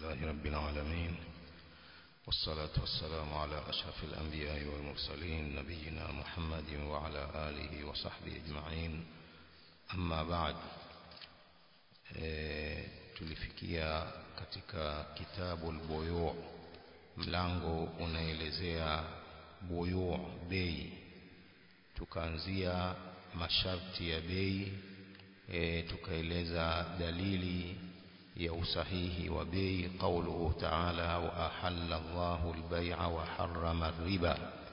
لله رب العالمين والصلاة والسلام على أشرف الأنبياء والمرسلين نبينا محمد وعلى آله وصحبه أجمعين أما بعد e, tulifikia katika kitabu al-buyu mlango unaelezea buyu bei tukaanzia masharti ya bei e, tukaeleza dalili ya usahihi wa bei qauluhu ta'ala wa ahalla Allahu al-bay'a wa harrama ar-riba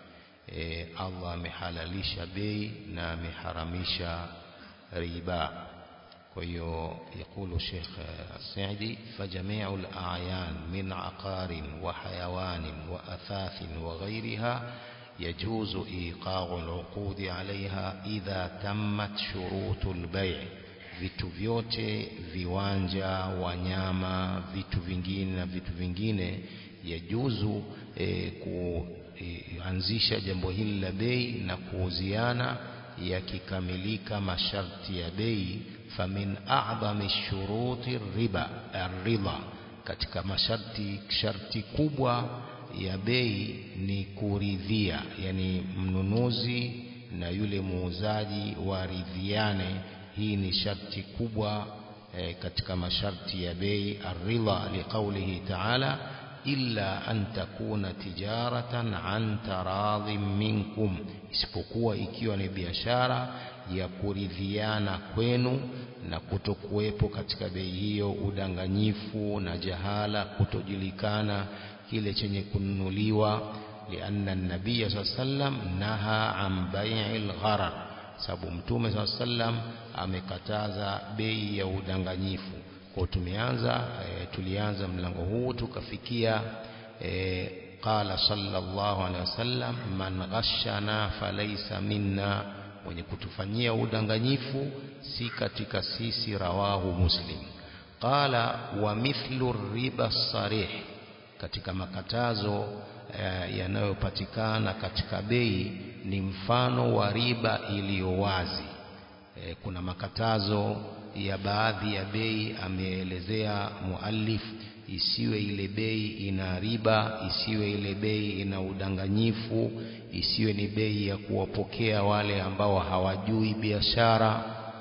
e, Allah amehalalisha bei na ameharamisha riba kwa hiyo يقول الشيخ السعدي فجميع الأعيان من عقار وحيوان وأثاث وغيرها يجوز إيقاع العقود عليها إذا تمت شروط البيع vitu vyote viwanja wanyama vitu vingine na vitu vingine yajuzu e, kuanzisha e, jambo hili la bei na kuuziana yakikamilika masharti ya bei famin a'dhami shuruti riba ar-ridha katika masharti sharti kubwa ya bei ni kuridhia yani mnunuzi na yule muuzaji waridhiane hii ni sharti kubwa e, katika masharti ya bei ar-ridha liqaulihi ta'ala illa an takuna tijaratan an taradhim minkum isipokuwa ikiwa ni biashara ya kuridhiana kwenu na kutokuwepo katika bei hiyo udanganyifu na jahala kutojulikana kile chenye kununuliwa lianna an-nabiy sallam naha an bai'il gharar sababu mtume sallam amekataza bei ya udanganyifu kwa tumeanza e, tulianza mlango huu tukafikia e, qala sallallahu alaihi wasallam man ghashana falaysa minna mwenye kutufanyia udanganyifu si katika sisi rawahu muslim qala wa mithlu riba sarih katika makatazo e, yanayopatikana katika bei ni mfano wa riba iliyo wazi e, kuna makatazo ya baadhi ya bei ameelezea muallif isiwe ile bei ina riba isiwe ile bei ina udanganyifu isiwe ni bei ya kuwapokea wale ambao hawajui biashara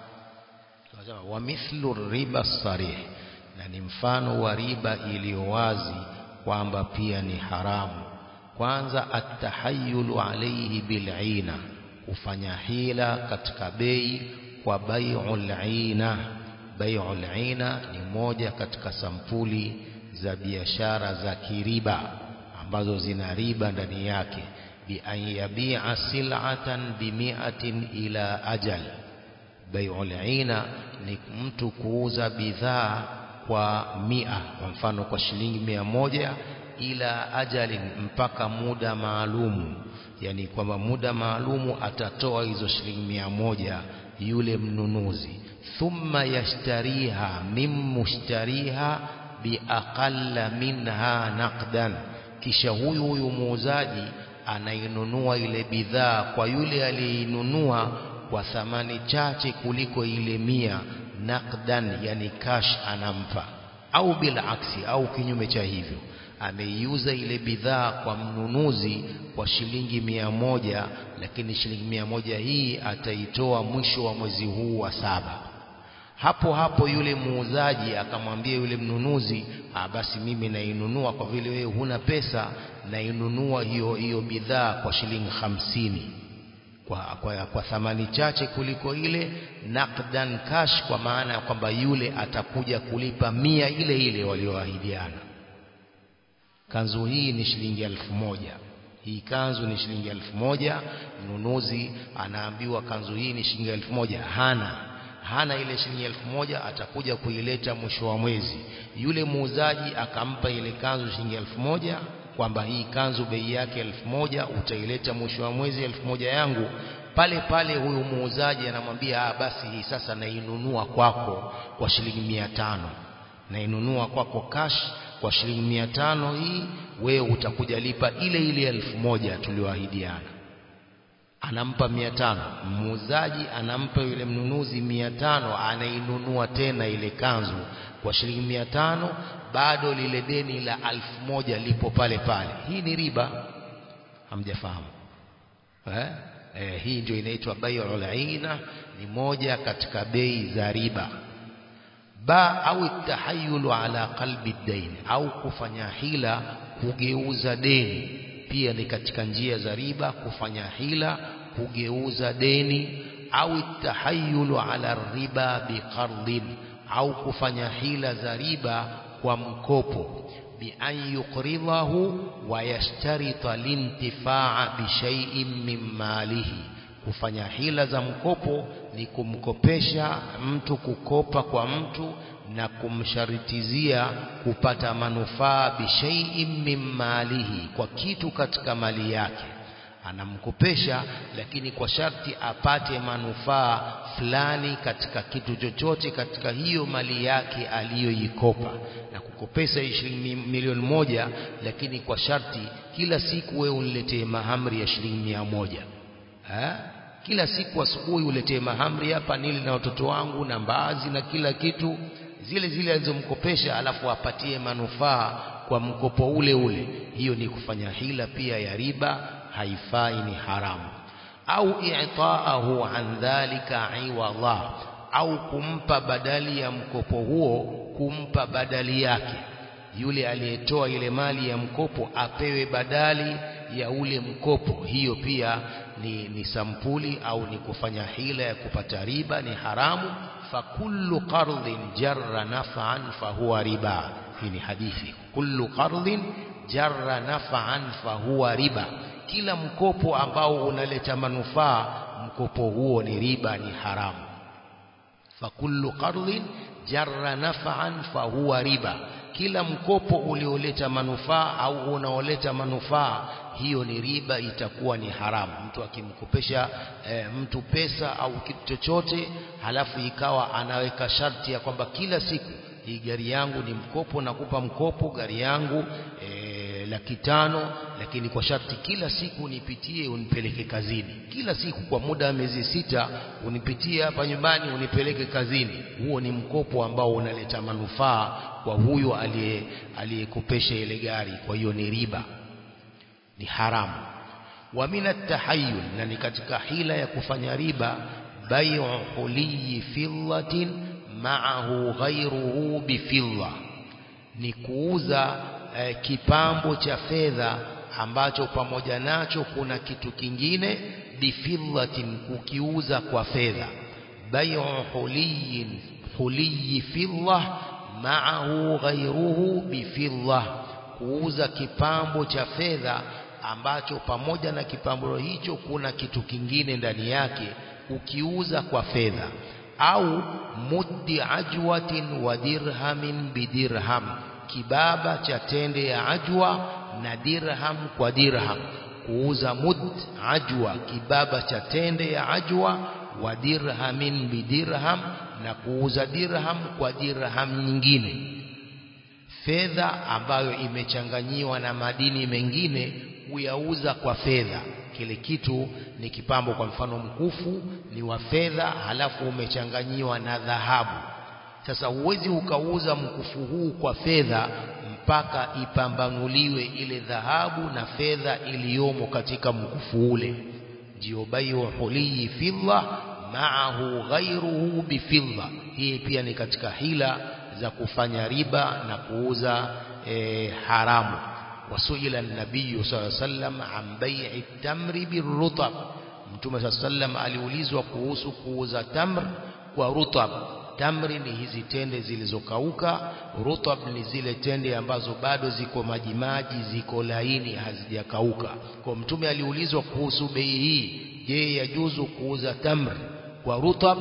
wa mithlu riba sarih na ni mfano wa riba iliyo wazi kwamba pia ni haramu kwanza atahayulu alayhi bil'ina kufanya hila katika bei kwa bai'ul aina bai'ul aina ni moja katika sampuli za biashara za kiriba ambazo zina riba ndani yake bi an yabi'a sil'atan bi mi'atin ila ajal bai'ul aina ni mtu kuuza bidhaa kwa mia kwa mfano kwa shilingi mia moja ila ajalin mpaka muda maalumu yani kwamba muda maalumu atatoa hizo shilingi mia moja yule mnunuzi thumma yashtariha min mushtariha biaqalla minha naqdan kisha huyu huyu muuzaji anainunua ile bidhaa kwa yule aliyeinunua kwa thamani chache kuliko ile mia naqdan yani cash anampa au bila aksi au kinyume cha hivyo ameiuza ile bidhaa kwa mnunuzi kwa shilingi mia moja lakini shilingi mia moja hii ataitoa mwisho wa mwezi huu wa saba hapo hapo yule muuzaji akamwambia yule mnunuzi ah basi mimi nainunua kwa vile wewe huna pesa nainunua hiyo hiyo bidhaa kwa shilingi hamsini kwa, kwa, kwa thamani chache kuliko ile naqdan cash kwa maana ya kwamba yule atakuja kulipa mia ile ile walioahidiana kanzu hii ni shilingi elfu moja hii kanzu ni shilingi elfu moja mnunuzi anaambiwa kanzu hii ni shilingi elfu moja hana hana ile shilingi elfu moja atakuja kuileta mwisho wa mwezi yule muuzaji akampa ile kanzu shilingi elfu moja kwamba hii kanzu bei yake elfu moja utaileta mwisho wa mwezi elfu moja yangu pale pale huyu muuzaji anamwambia ah basi hii sasa nainunua kwako kwa shilingi mia tano nainunua kwako cash kwa shilingi mia tano hii wewe utakuja lipa ile ile elfu moja tulioahidiana anampa mia tano muuzaji anampa yule mnunuzi mia tano anainunua tena ile kanzu kwa shilingi mia tano bado lile deni la alfu moja lipo pale pale hii ni riba hamjafahamu eh? Eh, hii ndio inaitwa bai'ul aina ni moja katika bei za riba ba au tahayulu ala qalbi dain au kufanya hila kugeuza deni pia ni katika njia za riba kufanya hila kugeuza deni au tahayulu ala riba biqardin au kufanya hila za riba kwa mkopo bi an yuqridahu wa yashtarita lintifaa bi shay'in min malihi kufanya hila za mkopo ni kumkopesha mtu kukopa kwa mtu na kumsharitizia kupata manufaa bishaiin min malihi kwa kitu katika mali yake anamkopesha lakini kwa sharti apate manufaa fulani katika kitu chochote katika hiyo mali yake aliyoikopa na kukopesha shilingi milioni moja lakini kwa sharti kila siku wewe uniletee mahamri ya shilingi mia moja ha? kila siku asubuhi uletee mahamri hapa nili na watoto wangu na mbaazi na kila kitu zile zile alizomkopesha alafu apatie manufaa kwa mkopo ule ule hiyo ni kufanya hila pia ya riba haifai ni haramu au i'taahu an dhalika iwadha au kumpa badali ya mkopo huo kumpa badali yake yule aliyetoa ile mali ya mkopo apewe badali ya ule mkopo hiyo pia ni, ni sampuli au ni kufanya hila ya kupata riba ni haramu fakullu qardhin jarra naf'an fahuwa riba hii ni hadithi kullu qardhin jarra naf'an fahuwa riba kila mkopo ambao unaleta manufaa mkopo huo ni riba ni haramu fakullu qardhin jarra naf'an fahuwa riba kila mkopo ulioleta manufaa au unaoleta manufaa hiyo ni riba itakuwa ni haramu mtu akimkopesha e, mtu pesa au kitu chochote halafu ikawa anaweka sharti ya kwamba kila siku hii gari yangu ni mkopo nakupa mkopo gari yangu e, laki tano lakini kwa sharti kila siku unipitie unipeleke kazini kila siku kwa muda wa miezi sita unipitie hapa nyumbani unipeleke kazini huo ni mkopo ambao unaleta manufaa kwa huyo aliyekopesha ile gari kwa hiyo ni riba ni haramu wa min at-tahayyul na ni katika hila ya kufanya riba bai'u huliyi fillatin ma'ahu ghayruhu bifilla ni kuuza eh, kipambo cha fedha ambacho pamoja nacho kuna kitu kingine bifillatin kukiuza kwa fedha bai'u huliyin huliyi fillah ma'ahu ghayruhu bifillah kuuza kipambo cha fedha ambacho pamoja na kipambo hicho kuna kitu kingine ndani yake ukiuza kwa fedha au muddi ajwatin wa dirhamin bidirham kibaba cha tende ya ajwa na dirham kwa dirham kuuza mud ajwa kibaba cha tende ya ajwa wa dirhamin bidirham na kuuza dirham kwa dirham nyingine fedha ambayo imechanganyiwa na madini mengine kuyauza kwa fedha kile kitu ni kipambo kwa mfano mkufu ni wa fedha halafu umechanganyiwa na dhahabu sasa huwezi ukauza mkufu huu kwa fedha mpaka ipambanuliwe ile dhahabu na fedha iliyomo katika mkufu ule ndio bayu huliyi fidda maahu ghairuhu bifidda hii pia ni katika hila za kufanya riba na kuuza e, haramu wasuila nabii sallallahu alaihi wasallam an bai'i tamri birutab mtume sallallahu alaihi wasallam aliulizwa kuhusu kuuza tamr kwa rutab tamri ni hizi tende zilizokauka rutab ni zile tende ambazo bado ziko majimaji ziko laini hazijakauka kwa mtume aliulizwa kuhusu bei hii je yajuzu kuuza tamr kwa rutab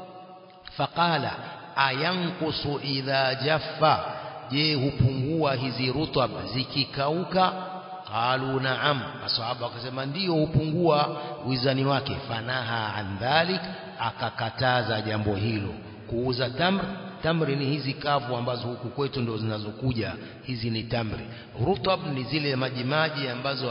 faqala ayankusu idha jaffa je hupungua hizi rutab zikikauka qalu naam masahaba wakasema ndio hupungua wizani wake fanaha an dhalik akakataza jambo hilo kuuza tamr tamri ni hizi kavu ambazo huku kwetu ndo zinazokuja hizi ni tamri rutab ni zile majimaji ambazo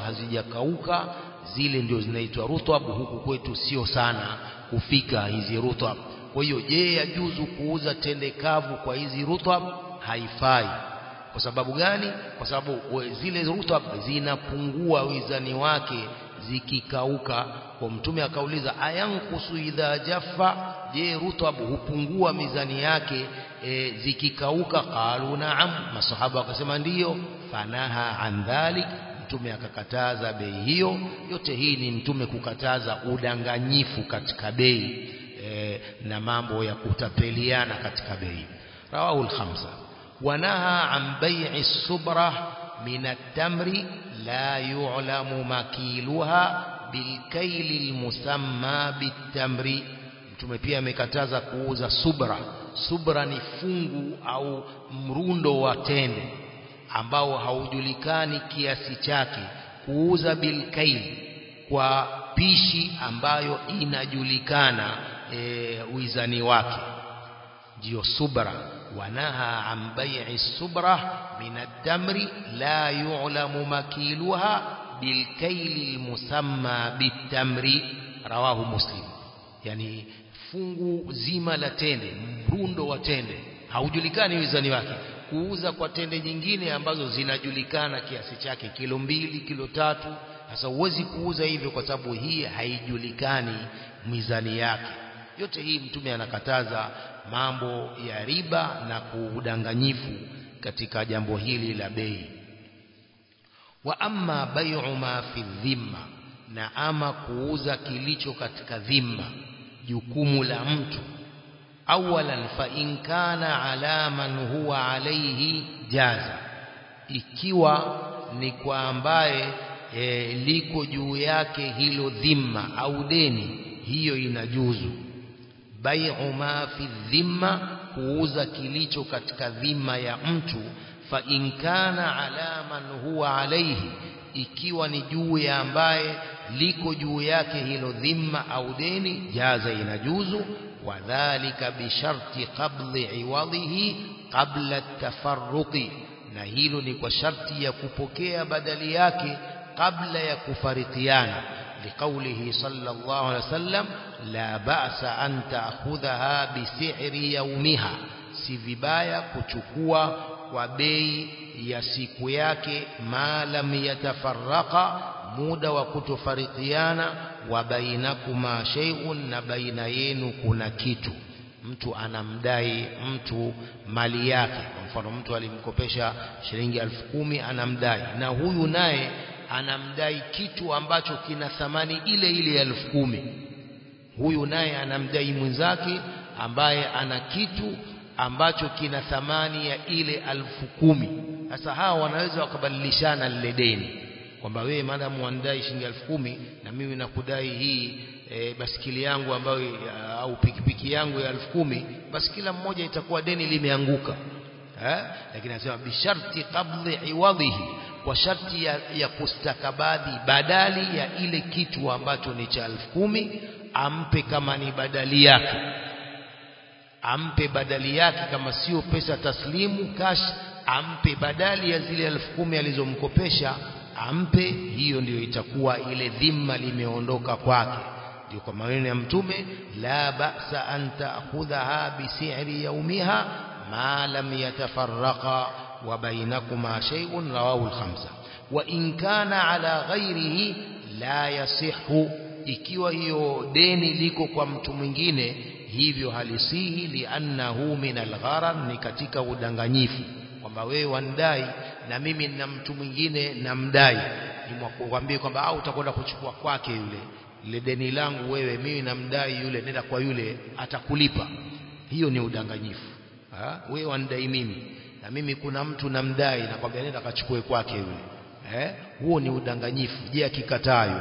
hazijakauka zile ndio zinaitwa rutab huku kwetu sio sana kufika hizi rutab kwa hiyo je yajuzu kuuza tende kavu kwa hizi rutab haifai kwa sababu gani kwa sababu zile rutab zinapungua wizani wake zikikauka kwa mtume akauliza ayankusu idha jaffa je rutab hupungua mizani yake e, zikikauka qalu naam masahaba wakasema ndiyo fanaha an dhalik mtume akakataza bei hiyo yote hii ni mtume kukataza udanganyifu katika bei e, na mambo ya kutapeliana katika bei rawahu al-khamsa wanaha an bai'i subra min at-tamri la yu'lamu makiluha bilkaili almusamma bitamri mtume pia amekataza kuuza subra subra ni fungu au mrundo wa tende ambao haujulikani kiasi chake kuuza bilkail kwa pishi ambayo inajulikana e, wizani wake ndio subra wanaha an bai'i subra min at-tamri la yu'lamu makiluha bilkaili almusamma bitamri rawahu muslim yani fungu zima la tende mrundo wa tende haujulikani wizani wake kuuza kwa tende nyingine ambazo zinajulikana kiasi chake kilo mbili kilo tatu sasa huwezi kuuza hivyo kwa sababu hii haijulikani mizani yake yote hii mtume anakataza mambo ya riba na kuudanganyifu katika jambo hili la bei wa amma bai'u ma fi dhimma na ama kuuza kilicho katika dhimma jukumu la mtu awalan fa in kana ala man huwa alayhi jaza ikiwa ni kwa ambaye e, liko juu yake hilo dhimma au deni hiyo inajuzu bai'u ma fi dhimma kuuza kilicho katika dhima ya mtu fa in kana ala man huwa alayhi ikiwa ni juu ya ambaye liko juu yake hilo dhimma au deni jaza inajuzu wadhālika bisharti qabli iwadhihi qabla tafarruqi na hilo ni kwa sharti ya kupokea badali yake kabla ya kufarikiana لقوله صلى الله عليه وسلم لا بأس أن تأخذها بسعر يومها si vibaya kuchukua kwa bei ya siku yake ma lam yatafarraqa muda wa kutofarikiana wa bainakuma shay'un na baina yenu kuna kitu mtu anamdai mtu mali yake kwa mfano mtu alimkopesha shilingi elfu kumi anamdai na huyu naye anamdai kitu ambacho kina thamani ile ile ya elfu kumi huyu naye anamdai mwenzake ambaye ana kitu ambacho kina thamani ya ile alfu kumi sasa hawa wanaweza wakabadilishana lile deni kwamba wewe maadamu wanadai shilingi elfu kumi na mimi nakudai hii e, basikili yangu ambayo au pikipiki yangu ya elfu kumi basi kila mmoja itakuwa deni limeanguka eh? lakini anasema bisharti qabli iwadhihi kwa sharti ya, ya kustakabadhi badali ya ile kitu ambacho ni cha elfu kumi ampe kama ni badali yake ampe badali yake kama sio pesa taslimu cash ampe badali ya zile elfu kumi alizomkopesha ampe hiyo ndiyo itakuwa ile dhima limeondoka kwake ndio kwa maneno ya mtume la ba'sa an ta'khudhaha bi si'ri yawmiha ma lam yatafarraqa wa bainakuma shay'un rawahu al-khamsa wa in kana ala ghairihi la yasihhu ikiwa hiyo deni liko kwa mtu mwingine hivyo halisihi liannahu min algharar ni katika udanganyifu kwamba wewe wandai na mimi na mtu mwingine namdai nimwakwambie kwamba au utakwenda kuchukua kwake yule ile deni langu wewe mimi namdai yule nenda kwa yule atakulipa hiyo ni udanganyifu ha? wewe wandai mimi na mimi kuna mtu namdai nakwambia nenda kachukue kwake yule eh huo ni udanganyifu je akikataa yule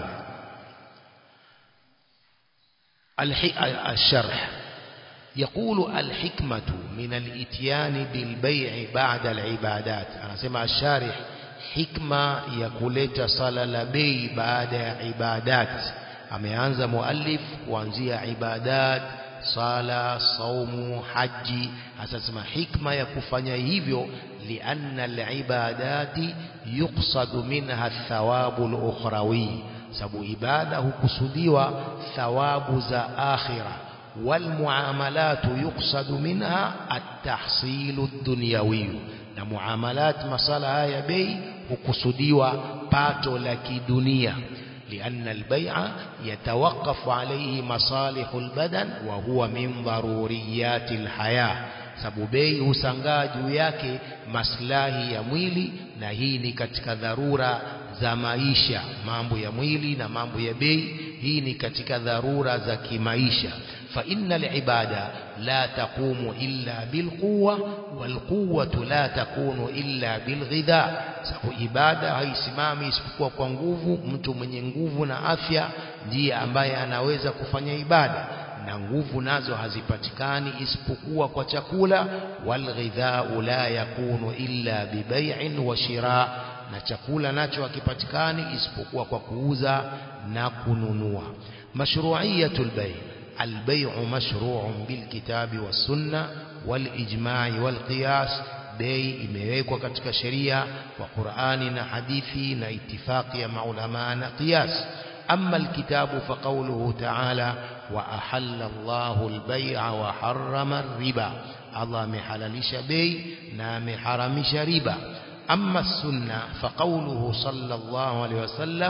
الشرح يقول الحكمة من الاتيان بالبيع بعد العبادات أنا سمع الشارح حكمة يقولت صلى لبي بعد عبادات ameanza muallif kuanzia ibadat sala saumu haji asasema hikma ya kufanya hivyo lianna alibadati yuqsadu minha thawabu alukhrawi sababu ibada hukusudiwa thawabu za akhira والمعاملات يقصد منها التحصيل الدنيوي na muamalat masala haya bei hukusudiwa pato la kidunia لأن البيع يتوقف عليه مصالح البدن وهو من ضروريات الحياة sababu bei husangaa juu yake maslahi ya mwili na hii ni katika dharura za maisha mambo ya mwili na mambo ya bei hii ni katika dharura za kimaisha fa innal ibada la taqumu illa bilquwa walquwwatu la takunu illa bilghidha sababu ibada haisimami isipokuwa kwa nguvu mtu mwenye nguvu na afya ndiye ambaye anaweza kufanya ibada na nguvu nazo hazipatikani isipokuwa kwa chakula walghidhau la yakunu illa bibai'in wa shira na chakula nacho hakipatikani isipokuwa kwa kuuza na kununua mashru'iyatul bay' البيع مشروع بالكتاب والسنة والإجماع والقياس bei imewekwa katika sheria kwa Qur'ani na hadithi na itifaki ya maulama na qiyas أما الكتاب فقوله تعالى وأحل الله البيع وحرم الربا الله محللش بي نام حرمش ربا أما السنة فقوله صلى الله عليه وسلم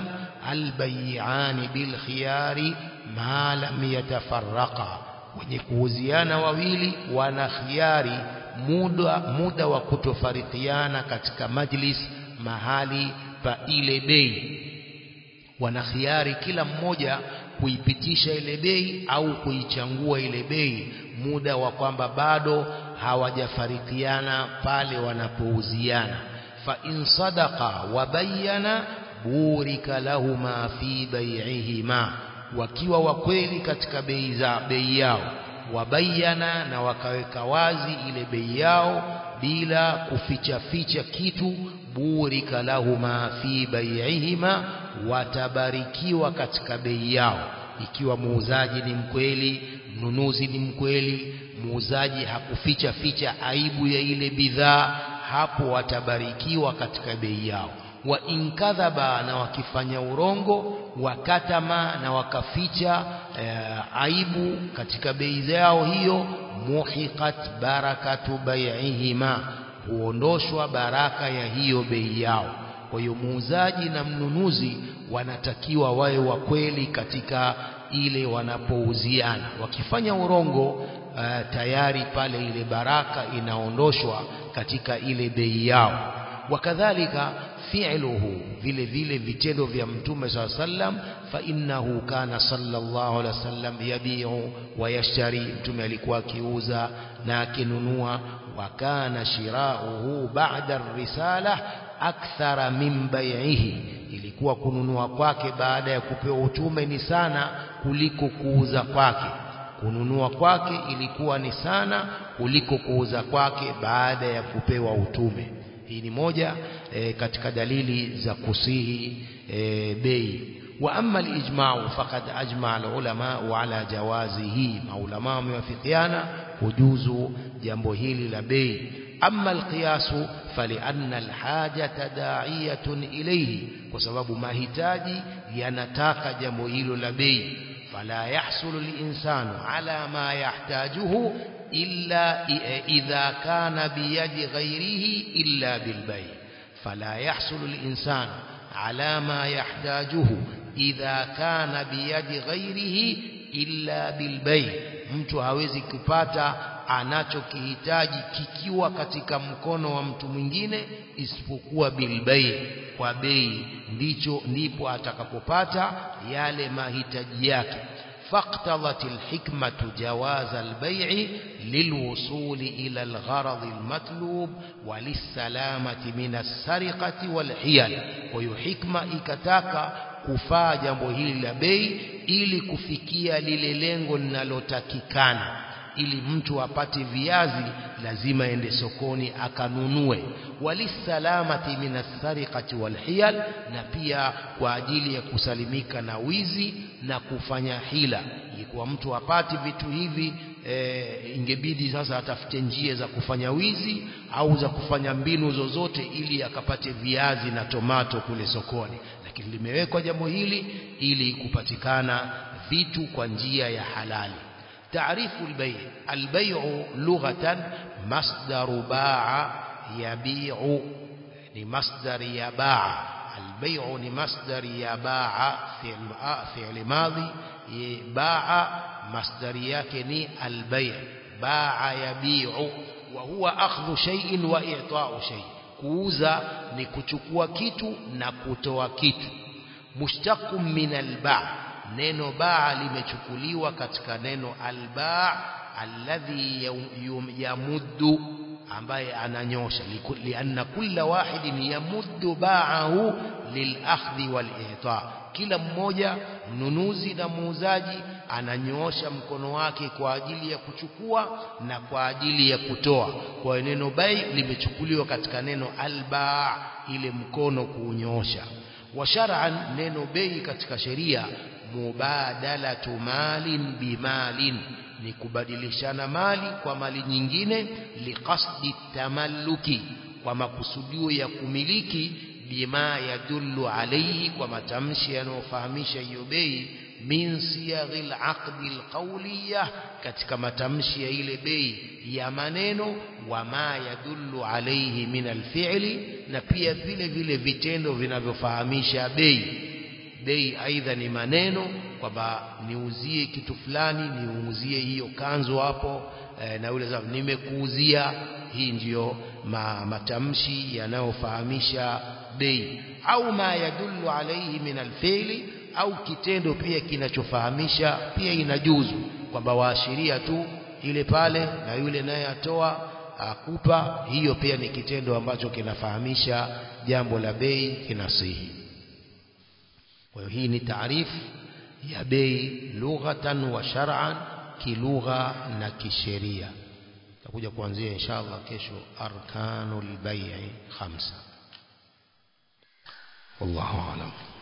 البيعان بالخيار ما لم يتفرقا wenye kuuziana wawili wana khiari muda muda wa kutofarikiana katika majlis mahali pa ile bei wana khiari kila mmoja kuipitisha ile bei au kuichangua ile bei muda wa kwamba bado hawajafarikiana pale wanapouziana fa in sadaqa wa bayyana burika lahuma fi bai'ihima wakiwa wakweli katika bei za bei yao wabayana na wakaweka wazi ile bei yao bila kuficha ficha kitu burika lahuma fi bai'ihima watabarikiwa katika bei yao ikiwa muuzaji ni mkweli mnunuzi ni mkweli muuzaji hakuficha ficha aibu ya ile bidhaa hapo watabarikiwa katika bei yao wa inkadhaba na wakifanya urongo wakatama na wakaficha e, aibu katika bei zao hiyo muhiqat barakatu bai'ihima huondoshwa baraka ya hiyo bei yao kwa hiyo muuzaji na mnunuzi wanatakiwa wawe wa kweli katika ile wanapouziana wakifanya urongo uh, tayari pale ile baraka inaondoshwa katika ile bei yao wakadhalika fi'luhu vile vile vitendo vya mtume saa sallam fa innahu kana sallallahu alaihi wasallam yabiu wa yashtari mtume alikuwa akiuza na akinunua wa kana shirauhu ba'da risala akthara min bai'ihi ilikuwa kununua kwake baada ya kupewa utume ni sana kuliko kuuza kwake kununua kwake ilikuwa ni sana kuliko kuuza kwake baada ya kupewa utume hii ni moja e, katika dalili za kusihi e, bei wa amma al-ijma'u faqad ajma'a al-ulama ala jawazihi maulama wamewafikiana kujuzu jambo hili la bei amma al-qiyasu falianna al-hajata da'iyatun ilayhi kwa sababu mahitaji yanataka jambo hilo la bei fala yahsulu al-insanu ala ma yahtajuhu إلا إذا كان بيد غيره إلا بالبيع فلا يحصل الإنسان على ما يحتاجه إذا كان بيد غيره إلا بالبيع mtu hawezi kupata anachokihitaji kikiwa katika mkono wa mtu mwingine isipokuwa bilbei kwa bei ndicho ndipo atakapopata yale mahitaji yake فاقتضت الحكمة جواز البيع للوصول إلى الغرض المطلوب وللسلامة من السرقة والحيل ويحكمة إكتاك kufaa jambo hili la bei ili kufikia lile lengo linalotakikana ili mtu apate viazi lazima ende sokoni akanunue walisalamati minasariqati walhiyal na pia kwa ajili ya kusalimika na wizi na kufanya hila ilikuwa mtu apate vitu hivi e, ingebidi sasa atafute njia za kufanya wizi au za kufanya mbinu zozote ili akapate viazi na tomato kule sokoni lakini limewekwa jambo hili ili kupatikana vitu kwa njia ya halali تعريف البيع البيع لغة مصدر باع يبيع لمصدر يباع البيع لمصدر يباع فعل فعل ماضي باع مصدر yake ni البيع باع يبيع وهو أخذ شيء وإعطاء شيء kuuza ni kuchukua kitu na kutoa kitu mushtaqun min albaa neno baa limechukuliwa katika neno albaa alladhi yamuddu ambaye ananyosha lianna kulla wahidin yamuddu baahu lilakhdhi walita kila mmoja mnunuzi na muuzaji ananyoosha mkono wake kwa ajili ya kuchukua na kwa ajili ya kutoa kwa neno bai limechukuliwa katika neno albaa ile mkono kuunyoosha wa shar'an neno bei katika sheria mubadalatu malin bimalin ni kubadilishana mali kwa mali nyingine liqasdi tamalluki kwa makusudio ya kumiliki bima yadullu alayhi kwa matamshi yanayofahamisha hiyo bei min siyaghil aqdi alqawliya katika matamshi ya ile bei ya maneno wa ma yadullu alayhi min alfi'li na pia vile vile vitendo vinavyofahamisha bei bei aidha ni maneno kwamba niuzie kitu fulani niuzie hiyo kanzu hapo e, na yule sababu nimekuuzia hii ndiyo ma, matamshi yanayofahamisha bei au ma yadullu alayhi min alfi'li au kitendo pia kinachofahamisha pia inajuzu kwamba waashiria tu ile pale na yule naye atoa akupa hiyo pia ni kitendo ambacho kinafahamisha jambo la bei kinasihi kwa hiyo hii ni taarifu ya bei lughatan wa shar'an kilugha na kisheria takuja kuanzia inshallah kesho arkanul bai'i khamsa wallahu a'lam